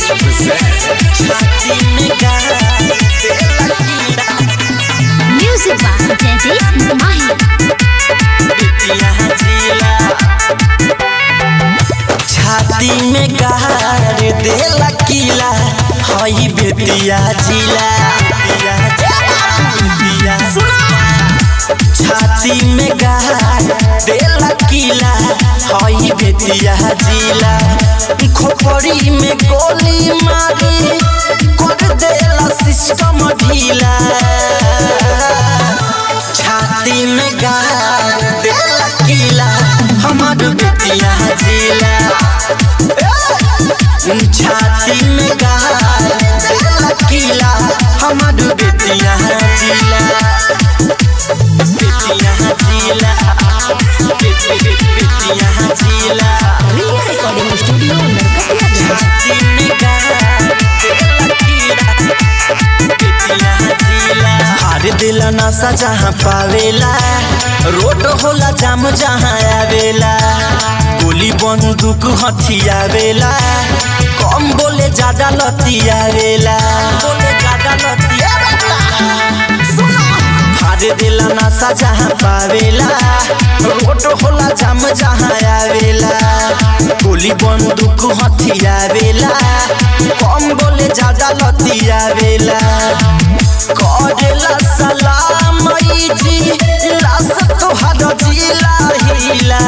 छाती में गाड़ देला कीड़ा Music by Jaideep Mahi. Bettiah जिला छाती में गाड़ देला कीला हई बेतिया जिला बेतिया बेतिया छाती में गाड़ देला कीला हई बेतिया जिला खोपड़ी में गोली मारी कर देला सिस्टम ढीला छाती में गाड़ देला कीला हमार बेतिया जिला छाती में गाड़ देला कीला हमार बेतिया जिला बेतिया जिला बेति- बेति- बेतिया जिला Ria Recording Studio Narkatia छाती में गाड़ देला कीला बेतिया जिला हार दिल नशा जहाँ पावेला रोड होला जाम जहाँ आवेला गोली बंदूक हथियावेला कम बोले ज्यादा लतियावेला बोले ज्यादा लतियावेला हार दिल नशा जहाँ पावेला रोड होला जाम जहाँ आवेला गोली बंदूक हथियावेला कम बोले ज्यादा लतियावेला करेला सलाम ई जी लाश तोहर जिला हिला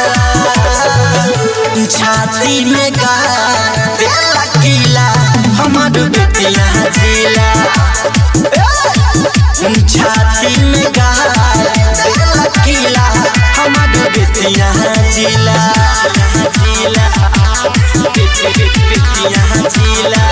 छाती में गाड़ देला कीला हमर बेटिया जिला छाती में गाड़ देला कीला हमर बेटिया जिला जिला बेटी बेटिया जिला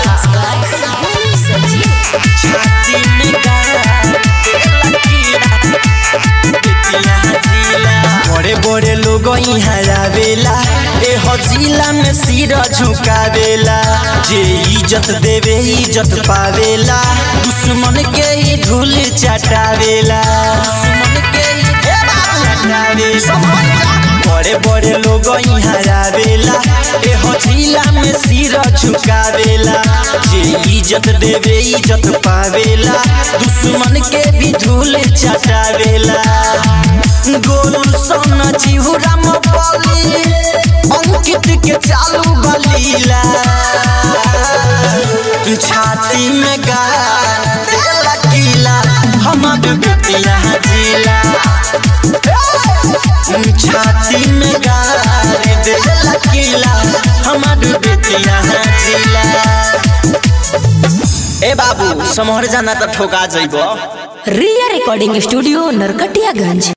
छाती में गाड़ देला कीला बेटिया जिला बड़े बड़े लोग यहाँ आवेला ए हजीला में सिर झुकावेला जे इज्जत देवे इज्जत पावेला दुश्मन के ही धूल चटावेला दुश्मन के ही चटावेला बड़े बड़े लोग यहाँ आवेला ए हजीला में सिर झुकावेला जे इज्जत देवे इज्जत पावेला दुश्मन के भी धूल चटावेला गोलू सोना चिहुरा मपली अंकित के चालू बलीला छाती में गाड़ देला कीला हमर बेटिया जिला छाती में गाड़ देला कीला हमर बेटिया जिला ए बाबू समहर जाना त ठोका जइबो Ria Recording Studio Narkatiaganj.